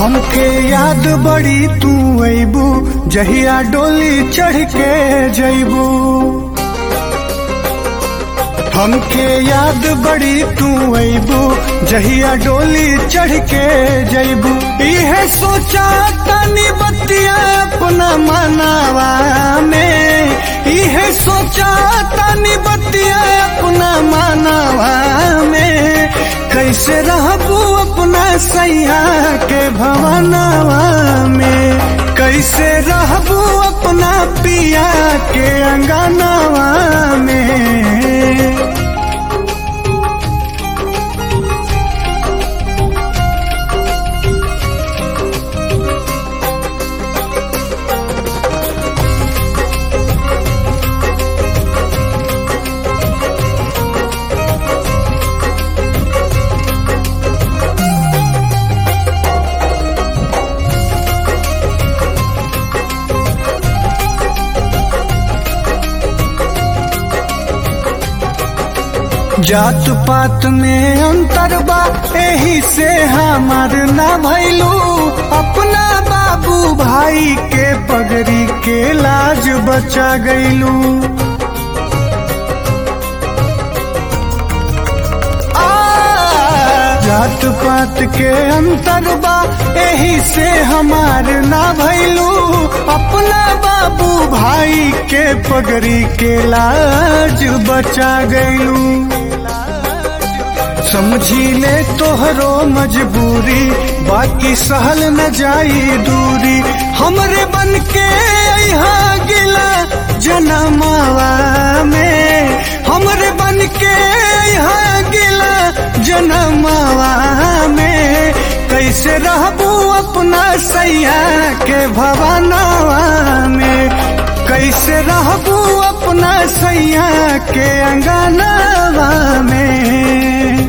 हमके याद बड़ी तू अबू जहिया डोली चढ़ के जैबू हमके याद बड़ी तू अबू जहिया डोली चढ़ के जैबू इहे सोचा तनी बतिया अपना मनावा में इहे सोचा तनी बतिया अपना मनावा में कैसे रहबू अपना सैया के भवनवा में कैसे रहबू अपना पिया के अंगनवा में जात पात में अंतर बा एही से हमार ना भैलू अपना बाबू भाई के पगड़ी के लाज बचा गईलू जात पात के अंतर बा एही से हमार ना भैलू अपना बाबू भाई के पगड़ी के लाज बचा गईलू समझी ले तोहरो मजबूरी बाकी सहल न जाई दूरी हमरे बन के यहाँ गिला जनमावा में हमरे बन के यहाँ गिला जनमावा में कैसे रहबू अपना सैया के भवनवा में कैसे रहबू अपना सैया के अंगनवा में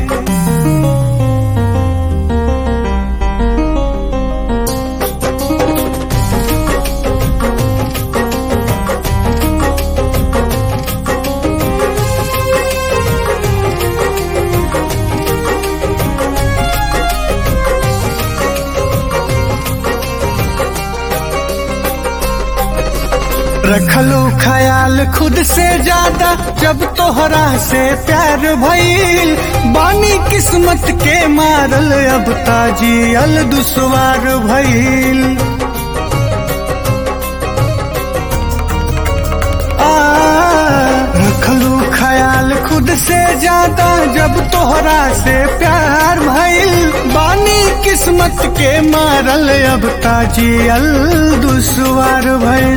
रखलो ख्याल खुद से ज्यादा जब तोहरा से प्यार भइल बानी किस्मत के मारल अब ताजी अल दुसवार भइल रखलू ख्याल खुद से ज्यादा जब तोहरा से प्यार भइल बानी किस्मत के मारल अब ताजी अल दुसवार भइल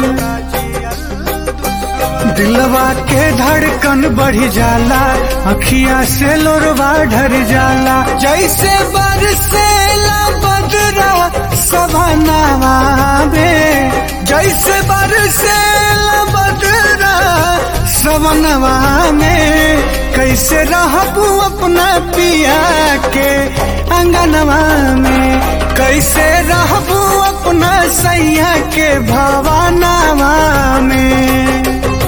दिलवा के धड़कन बढ़ जाला अखिया से लोरवा ढर जाला जैसे बरसेला बदरा सभनावा में जैसे बरसेला बदरा सवनवा में कैसे रहबू अपना पिया के अंगनवा में कैसे रहबू अपना सैया के भवनवा में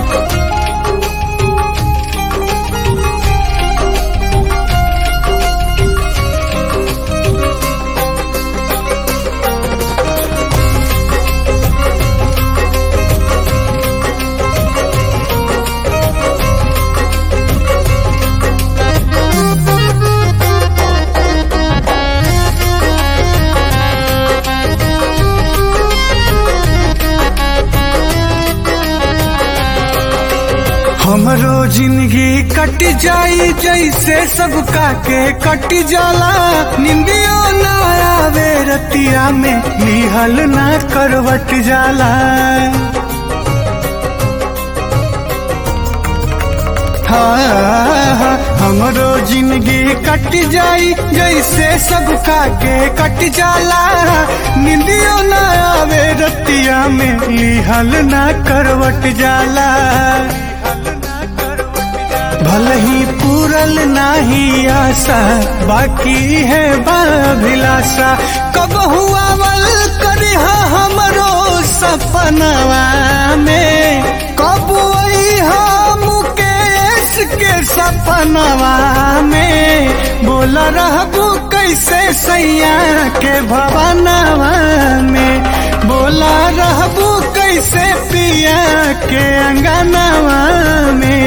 हमरो जिंदगी कट जाई जैसे सबका के कट जाला निंदियो ना आवे रतिया में निहल ना करवट जाला हाँ, हमरो जिंदगी कट जाई जैसे सबका के कट जाला निंदियो ना आवे रतिया में लिहल ना करवट जाला भले ही पूरल नाही आशा बाकी है बाभिलाषा कब हुआ वल करिहा हमरो सपनवा में कब वही हम मुकेश के सपनवा में बोला रहबू कैसे सैया के भवनवा में बोला रहबू कैसे पिया के अंगनवा में